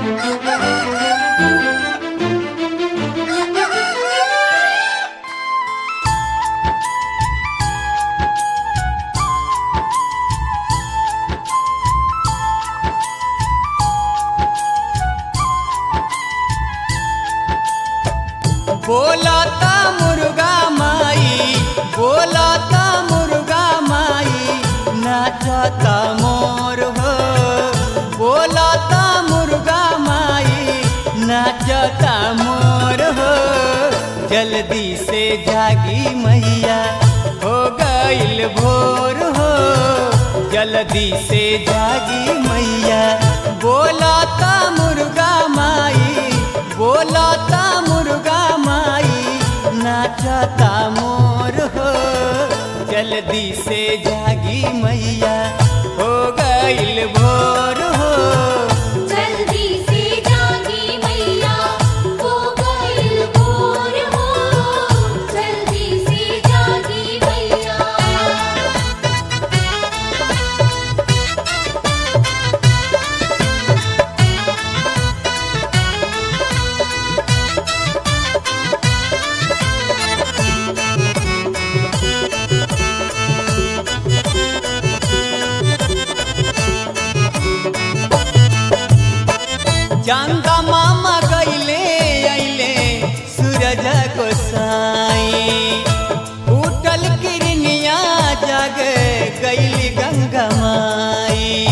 बोलता मुर्गा माई बोलता मुर्गा माई नाचता मोर हो बोलता मुर्गा माई नाचता मोर हो जल्दी से जागी मैया हो गईल भोर हो जल्दी से जागी मैया बोलता मुर्गा माई बोलता मुर्गा माई नाचता मोर हो जल्दी से जागी मैया हो गईल भोर हो जल्दी से जागी मैया हो गइल भोर हो जल्दी से जागी मैया चंदा मामा गईले अइले सूरज को साई उठल किरनिया जग गईली गंगा माई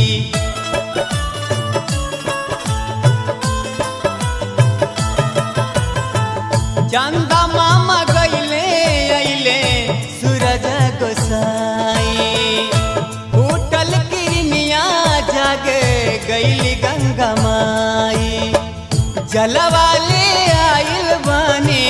चंदा मामा गईले अइले सूरज गोसाई उठल किरनिया जग गईली गंगा माई जलवाले आइल बानी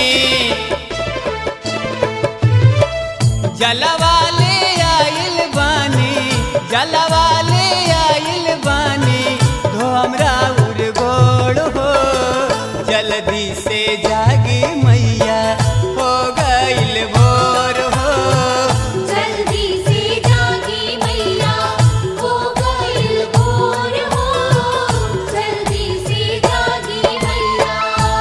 जलवाले आइल बानी जलवाले आइल बानी तो हमरा उड़ गोड़ हो जल्दी से जागी मैया हो गईल भोर हो जल्दी से जागी मैया हो गइल भोर हो जल्दी से जागी मैया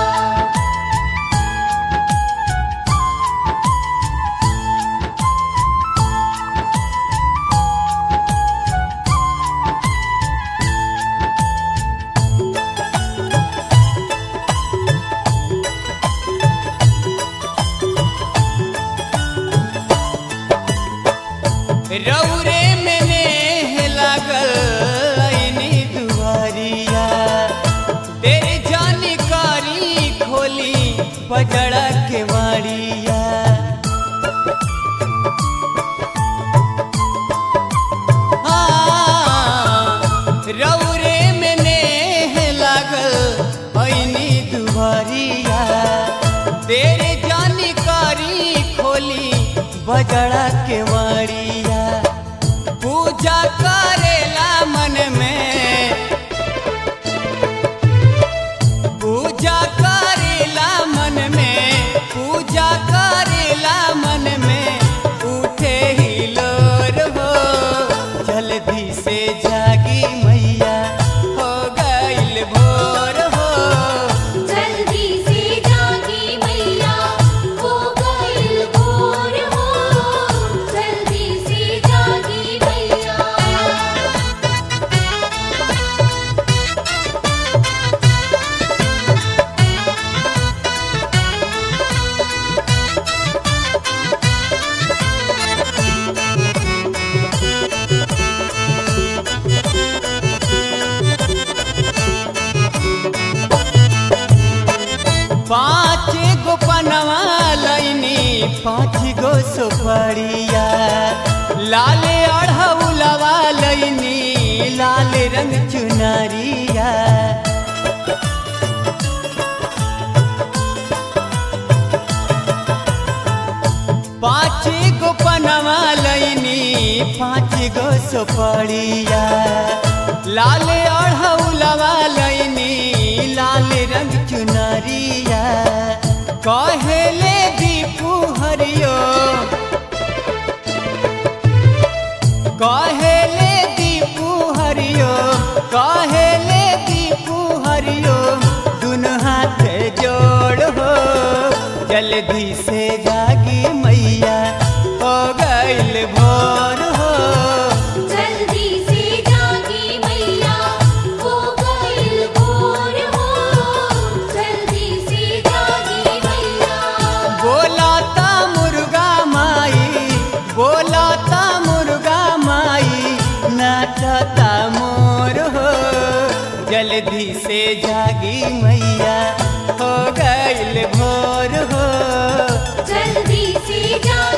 रौरे में नेह लागल ऐनी दुआरिया तेरे जानकारी खोली पजड़ा के वाड़िया हाँ, रौरे में नेह लागल ऐनी दुआरिया तेरे जानकारी खोली बजड़ा के वाड़िया पूजा करेला मन में पूजा करेला मन में पूजा करेला मन में उठे ही लोर हो जल्दी से जागी मैया हो गईल भोर हो जल्दी से जागी मैया हो गइल भोर हो जल्दी से जागी मैया पाँच गो पनवा लैनी पाँच गो सुपड़िया लाल अढ़ौलवा लैनी लाल रंग चुनरिया पाँच गो पनवा लैनी पाँच गो सुपड़िया लाल अढ़ौलवा लैनी लाल रंग चुनरिया कहेले दीपू हरियो कहेले दीपू हरियो कहेले दीपू हरियो कहता मोर हो जल्दी से जागी मैया हो गईल भोर हो जल्दी से जा